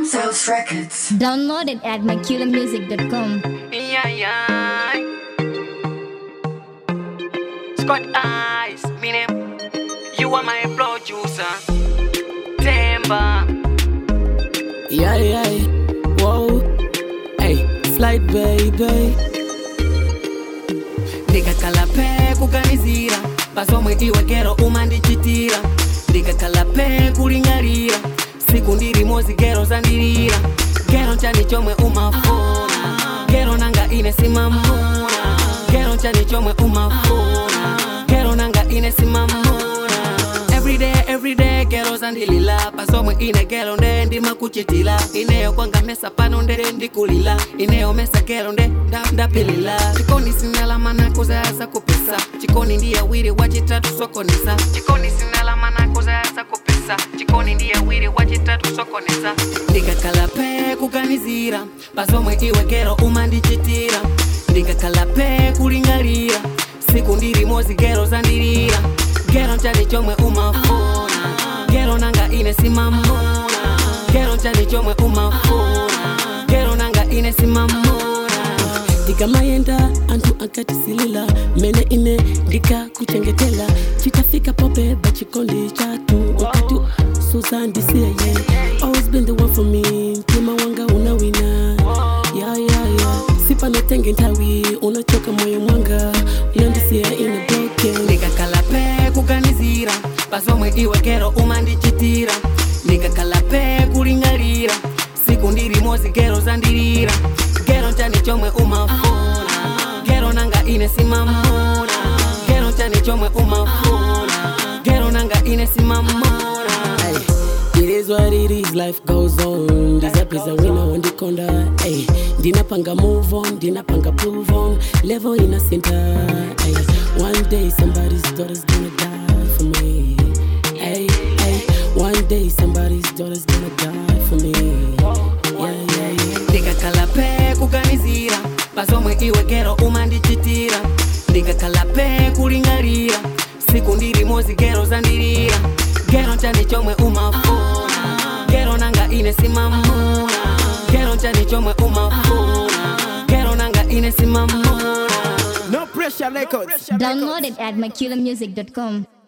South Records. Download it at myculamusic.com. Yeah, yeah. Scott Eyes, me name. You are my producer. Temba. Yeah, yeah, whoa, hey, flight baby. ndikakhala phe kuganizira pasomwe iwe kero umandichitira ndikakhala phe kuling'alira siku ndilimozi gero zandilira gero nchani chomwe umafuna gero nanga ine simamuna gero nchani chomwe umafuna gero nanga ine simamuna everyday everyday gero zandilila pasomwe ine gero nde ndimakuchitila ineyo kwanga mesa pano ndere ndikulila ineyo mesa gero nde nda- ndapilila chikoni sinalamana kuzayaza kupesa chikoni ndiye wiri wachitatu sokonesa chikoni sinalamana kuzayaza kupesa chikoni ndiye wiri wachitatu sokonesa ndikakhala phe kuganizira pasomwe iwe gero umandichitira ndikakhala phe kuling'alira siku ndilimozi gero zandilira gero nchani chomwe umafuna gero nanga ine simamuna gero nchani chomwe umafuna gero nanga ine simamuna ndikamayenda anthu akatisilila mene ine ndikakuchengetela chitafika pope bachikondi chatu ukati suzandisiye always been the one for me mtima wanga unawina yeah, yeah, yeah. sipanatenge nthawi unachoka moyo mwanga uyandisiya ine broken ndikakhala phe kuganizira pasomwe iwe gero umandichitira ndikakhala phe kuling'alira siku ndilimozi gero zandilira gero nchani chomwe umafuna gero nanga ine simamuna gero nchani chomwe umafuna gero nanga ine simamuna It is what it is, life goes on. Ndizapeza wina wandikonda. Ay, ndinapanga move on, ndinapanga prove on. Level in a center. Ay, one day somebody's daughter's gonna die for me. Ay, ay, one day somebody's daughter's gonna die for me. Yeah, yeah, yeah. ndikakhala phe kuganizira pasomwe iwe gero umandichitira ndikakhala phe kuling'alira siku ndilimozi gero zandilira gero nchani chomwe umafuna gero nanga ine simamuna gero nchani chomwe umafuna gero nanga ine simamuna No pressure records. Download it at myculamusic.com.